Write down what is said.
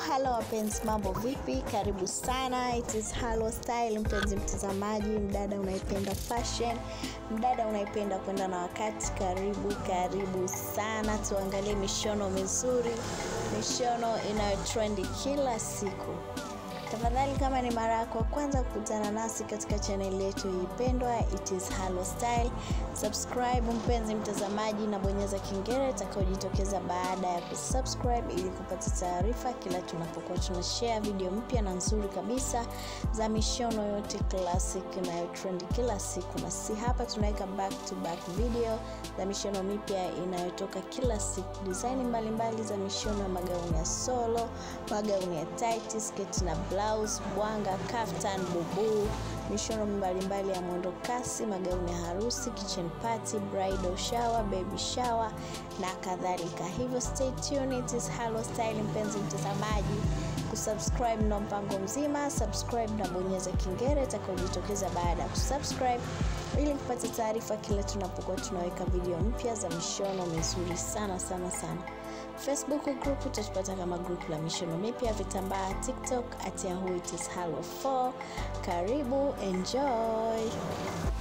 halo wapenzi mambo vipi karibu sana it is halo style mpenzi mtazamaji mdada unaipenda fashion mdada unaipenda kwenda na wakati karibu karibu sana tuangalie mishono mizuri mishono inayotrendi kila siku tafadhali kama ni mara yako ya kwanza kukutana nasi katika chaneli yetu ipendwa it is halo style subscribe mpenzi mtazamaji na bonyeza kengele itakayojitokeza baada ya kusubscribe ili kupata taarifa kila tunapokuwa tuna share video mpya na nzuri kabisa za mishono yote classic inayotrend kila siku na si hapa tunaweka back to back video za mishono mipya inayotoka kila siku design mbalimbali za mishono ya magauni ya solo magauni ya tight sketi na blouse bwanga kaftan bubu mishono mbalimbali ya mwendo kasi magauni ya harusi kitchen party bridal shower baby shower na kadhalika hivyo stay tuned it is Halo style mpenzi mtazamaji kusubscribe ndo mpango mzima subscribe na bonyeza kengele itakayojitokeza baada ya kusubscribe ili kupata taarifa kila tunapokuwa tunaweka video mpya za mishono mizuri sana sana sana facebook group utatupata kama group la mishono mipya vitambaa tiktok at yahoo it is halo 4 karibu enjoy